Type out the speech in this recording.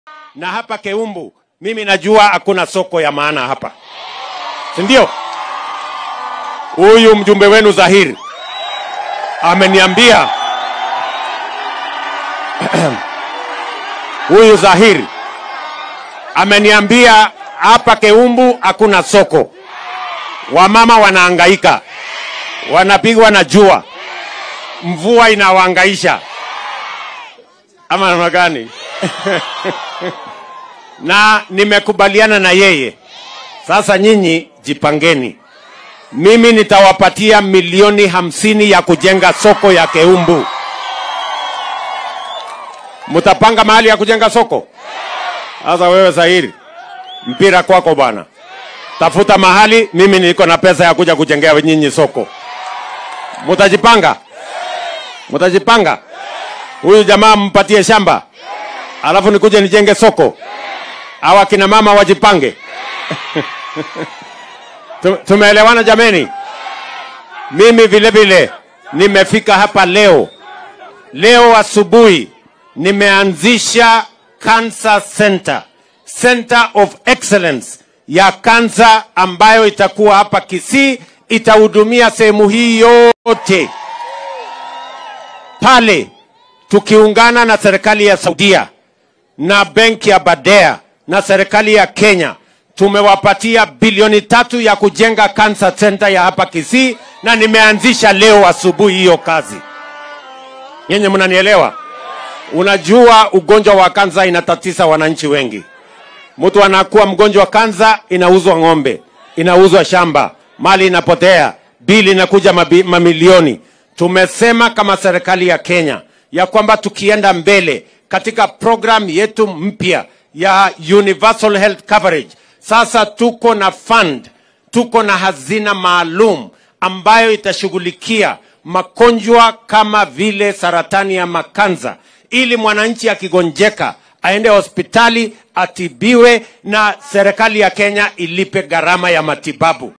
na hapa Keumbu mimi najua hakuna soko ya maana hapa, si ndio? Huyu mjumbe wenu Zahiri ameniambia huyu Zahiri ameniambia hapa Keumbu hakuna soko, wamama wanahangaika, wanapigwa na jua, mvua inawahangaisha ama namna gani? na nimekubaliana na yeye. Sasa nyinyi jipangeni, mimi nitawapatia milioni hamsini ya kujenga soko ya Keumbu. Mtapanga mahali ya kujenga soko? Sasa wewe Zahiri, mpira kwako bwana, tafuta mahali, mimi niko na pesa ya kuja kujengea nyinyi soko. Mtajipanga, mtajipanga. Huyu jamaa mpatie shamba, alafu nikuje nijenge soko. Hawa kina mama wajipange. Tu- Tumeelewana jameni? Mimi vile vile nimefika hapa leo. Leo asubuhi nimeanzisha Cancer Center, Center of Excellence ya kansa ambayo itakuwa hapa Kisii, itahudumia sehemu hii yote pale, tukiungana na serikali ya Saudia na benki ya Badea na serikali ya Kenya tumewapatia bilioni tatu ya kujenga cancer center ya hapa Kisii, na nimeanzisha leo asubuhi hiyo kazi. Nyenye mnanielewa? Unajua ugonjwa wa kansa inatatiza wananchi wengi. Mtu anakuwa mgonjwa wa kansa, inauzwa ng'ombe, inauzwa shamba, mali inapotea, bili inakuja mabi, mamilioni. Tumesema kama serikali ya Kenya ya kwamba tukienda mbele katika program yetu mpya ya universal health coverage, sasa tuko na fund, tuko na hazina maalum ambayo itashughulikia magonjwa kama vile saratani ya makanza, ili mwananchi akigonjeka aende hospitali atibiwe na serikali ya Kenya ilipe gharama ya matibabu.